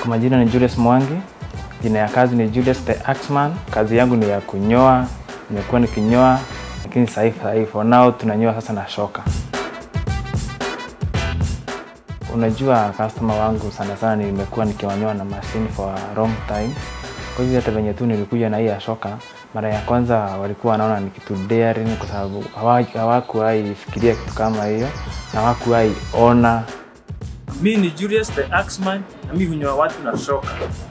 Kwa majina ni Julius Mwangi, jina ya kazi ni Julius the Axman. Kazi yangu ni ya kunyoa, nimekuwa nikinyoa, lakini sasa hivi sasa hivi for now tunanyoa sasa na shoka. Unajua customer wangu sana sana nimekuwa nikiwanyoa na machine for a long time. Kwa hivyo hata venye tu nilikuja na hii ya shoka, mara ya kwanza walikuwa wanaona ni kitu daring kwa sababu hawa- hawakuwahi fikiria kitu kama hiyo na hawakuwahi ona Mi ni Julius the Axman na mi hunyoa watu na shoka.